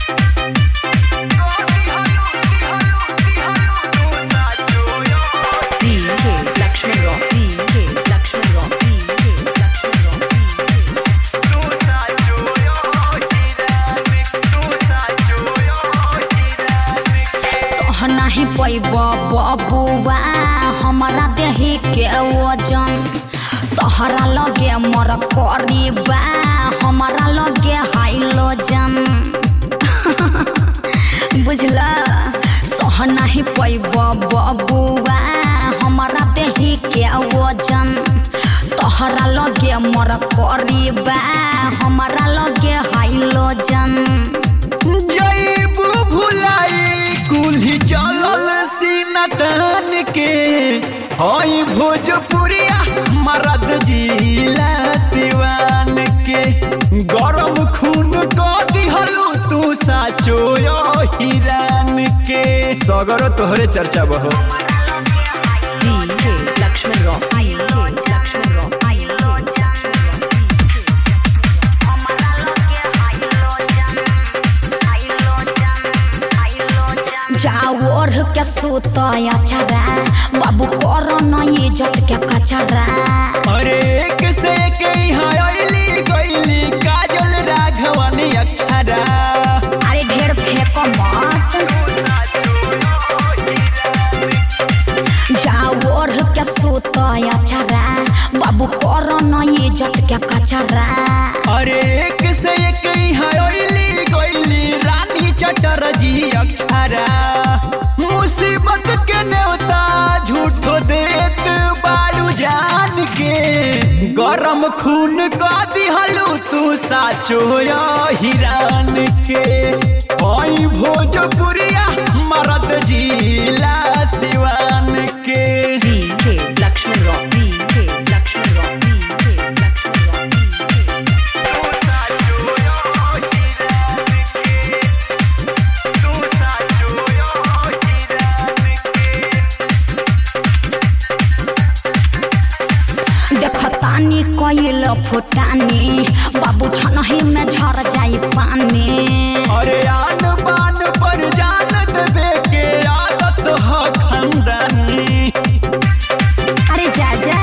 DJ Lakshman Rock. DJ Lakshman Rock. DJ Lakshman Rock. DJ सह नाही पैब बबुआ हमारा देही के वजन तहरा लगे मर करीबा हमारा लगे हाइलोजन बुझला सह नाही पैब बबुआ हमारा देही के वजन तहरा लगे मर करीबा हमारा लगे हाइलोजन जईबू भुलाई कुल्ही चलल सीना तान के हई भोजपुरिया मरद जिला सिवान के गरम खून क दिहलू तू साचो यो हिरान के सगर तोहरे चर्चा बहो DJ Lakshman Rock. DJ Lakshman Rock. DJ Lakshman Rock. जाओ ओढ़ के सुतया छरा बाबू कर न इज्जत के कचरा अरे एक से एक यहाँ अइली गइली काजल राघवन अक्षरा अरे ढेर फेंक मत जाओ ओढ़ के सुतया छरा बाबू कर न इज्जत के कचरा अरे एक से एक यहाँ अइली गइली रानी चटरजी अक्षरा मुसीबत के नेवता झूठो देत बाड़ू जान के गरम खून का दिहलू तू साचो या हिरान के हई भोजपुरिया मरद जिला सिवान के DJ Lakshman Rock. DJ Lakshman Rock. DJ Lakshman Rock. DJ देखतानी कइल फुटानी बाबू छनही में झर जाई पानी अरे आन बान पर जान देवे के आदत ह खंडनी अरे जा जा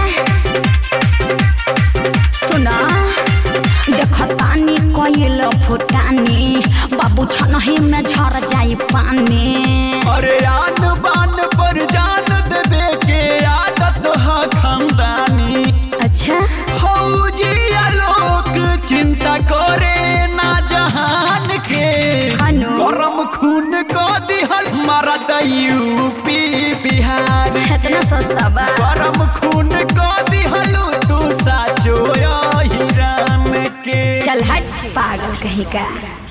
सुना देखतानी कइल फुटानी बाबू छनही में झर जाई पानी अरे आन बान पर जान देवे के आदत ह खंडनी अच्छा फौजी आलोक चिंता करे ना जहान के हनु। गरम खून को दिहल मरद यूपी बिहार इतना सस्ता बा गरम खून को दिहलू तू साचो या हिरान के चल हट पागल कहीं का